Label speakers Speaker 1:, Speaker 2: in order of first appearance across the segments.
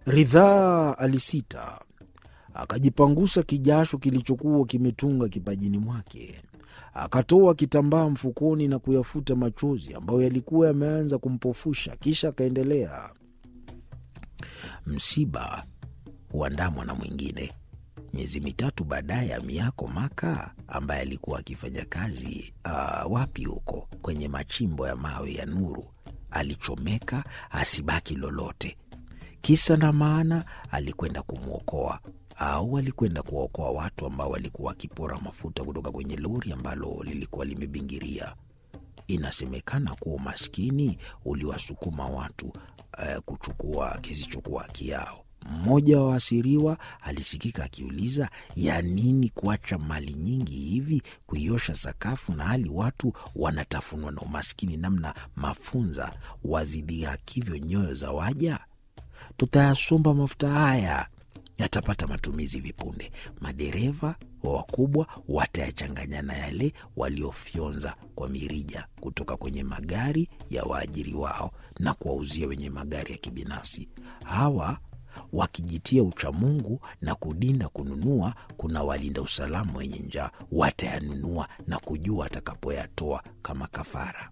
Speaker 1: Ridhaa alisita, akajipangusa kijasho kilichokuwa kimetunga kipajini mwake. Akatoa kitambaa mfukoni na kuyafuta machozi ambayo yalikuwa yameanza kumpofusha. Kisha akaendelea, msiba huandamwa na mwingine. Miezi mitatu baadaye, Amiako Maka ambaye alikuwa akifanya kazi uh, wapi huko kwenye machimbo ya mawe ya Nuru alichomeka asibaki lolote. Kisa na maana, alikwenda kumwokoa au alikwenda kuwaokoa watu ambao walikuwa wakipora mafuta kutoka kwenye lori ambalo lilikuwa limebingiria. Inasemekana kuwa umaskini uliwasukuma watu uh, kuchukua kisichokuwa haki yao. Mmoja wa waasiriwa alisikika akiuliza, ya nini kuacha mali nyingi hivi kuiosha sakafu, na hali watu wanatafunwa na umaskini, namna mafunza wazidhihakivyo nyoyo za waja? Tutayasomba mafuta haya, yatapata matumizi vipunde. Madereva wa wakubwa watayachanganya na yale waliofyonza kwa mirija kutoka kwenye magari ya waajiri wao na kuwauzia wenye magari ya kibinafsi. Hawa wakijitia uchamungu na kudinda kununua, kuna walinda usalama wenye njaa watayanunua na kujua atakapoyatoa kama kafara.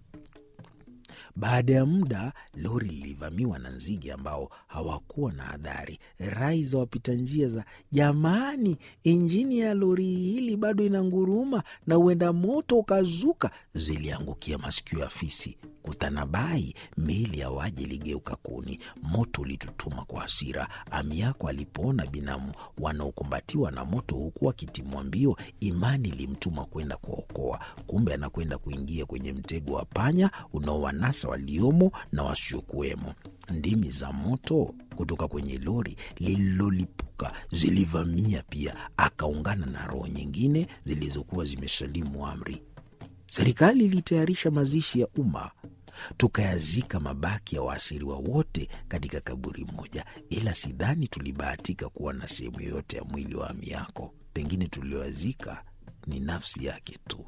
Speaker 1: Baada ya muda lori lilivamiwa na nzige ambao hawakuwa na hadhari. Rai za wapita njia za jamani, injini ya lori hili bado inanguruma na huenda moto ukazuka, ziliangukia masikio ya fisi. Kutanabai, meli ya waji iligeuka kuni. Moto ulitutuma kwa hasira. Amiako alipoona binamu wanaokumbatiwa na moto huku wakitimwa mbio, imani ilimtuma kwenda kuwaokoa. Kumbe anakwenda kuingia kwenye mtego wa panya unaowanasa waliomo na wasiokuwemo. Ndimi za moto kutoka kwenye lori lililolipuka zilivamia pia, akaungana na roho nyingine zilizokuwa zimesalimu amri. Serikali ilitayarisha mazishi ya umma, tukayazika mabaki ya waasiriwa wote katika kaburi moja, ila sidhani tulibahatika kuwa na sehemu yoyote ya mwili wa Amiako. Pengine tulioazika ni nafsi yake tu.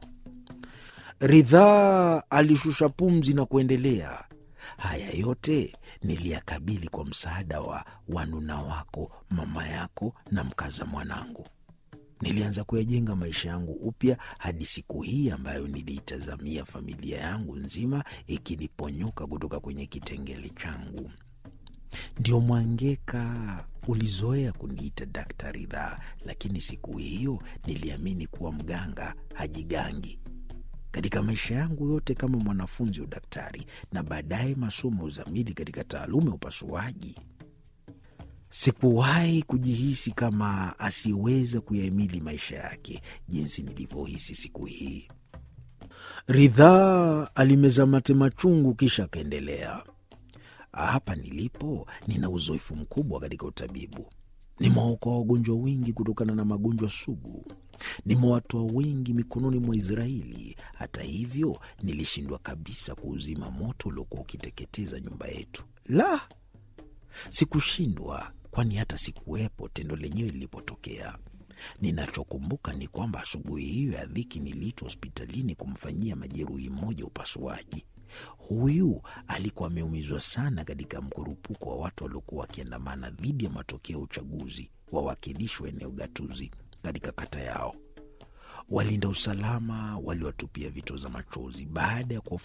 Speaker 1: Ridhaa alishusha pumzi na kuendelea. Haya yote niliyakabili kwa msaada wa wanuna wako, mama yako na mkaza mwanangu. Nilianza kuyajenga maisha yangu upya hadi siku hii ambayo niliitazamia familia yangu nzima ikiniponyoka kutoka kwenye kitengele changu. Ndio Mwangeka ulizoea kuniita Dakta Ridhaa, lakini siku hiyo niliamini kuwa mganga hajigangi. Katika maisha yangu yote kama mwanafunzi wa udaktari na baadaye masomo ya uzamili katika taaluma ya upasuaji, sikuwahi kujihisi kama asiyeweza kuyahimili maisha yake jinsi nilivyohisi siku hii. Ridhaa alimeza mate machungu, kisha akaendelea. Hapa nilipo nina uzoefu mkubwa katika utabibu. Nimewaokoa wagonjwa wengi kutokana na magonjwa sugu. Nimewatoa wengi mikononi mwa Israeli. Hata hivyo, nilishindwa kabisa kuuzima moto uliokuwa ukiteketeza nyumba yetu. La, sikushindwa, kwani hata sikuwepo tendo lenyewe lilipotokea. Ninachokumbuka ni kwamba asubuhi hiyo ya dhiki niliitwa hospitalini kumfanyia majeruhi mmoja upasuaji. Huyu alikuwa ameumizwa sana katika mkurupuko wa watu waliokuwa wakiandamana dhidi ya matokeo ya uchaguzi wawakilishi wa eneo gatuzi katika kata yao. Walinda usalama waliwatupia vito za machozi baada ya